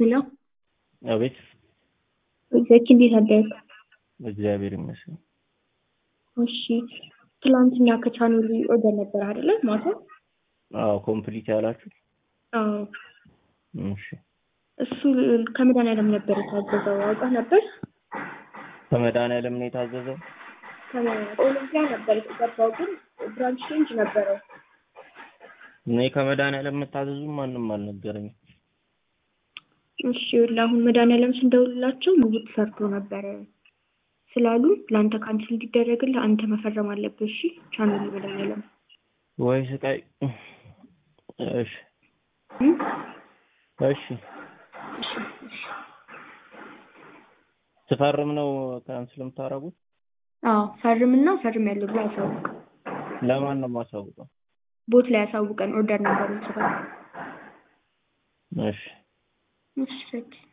ሄሎ አቤት። ዘኪ እንዴት አደርክ? እግዚአብሔር ይመስገን። እሺ ትላንትና ከቻናሉ ኦርደር ነበር አይደለ? ማታ አዎ ኮምፕሊት ያላችሁ? አዎ እሺ እሱ ከመድኃኒዓለም ነበር የታዘዘው አውቀህ ነበር? ከመድኃኒዓለም ነው የታዘዘው? ኦሎምፒያ ነበር የተገባው ግን ብራንች ቼንጅ ነበረው። እኔ ከመድኃኒዓለም የምታዘዙ ማንም አልነገረኝም። እሺ አሁን መድኃኒዓለም ስንደውልላቸው ምግቡ ተሰርቶ ነበረ ስላሉ ለአንተ ካንስል እንዲደረግልህ አንተ መፈረም አለብህ። እሺ ቻናሉ መድኃኒዓለም ወይ ስቃይ። እሺ እም? እሺ ስፈርም ነው ካንስል የምታደርጉት? አዎ ፈርምና ፈርም ያለው ብሎ አሳውቅ። ለማን ነው የማሳውቀው? ቦት ላይ ያሳውቀን ኦርደር ነበር ጽፈን። እሺ እሺ ዘኪ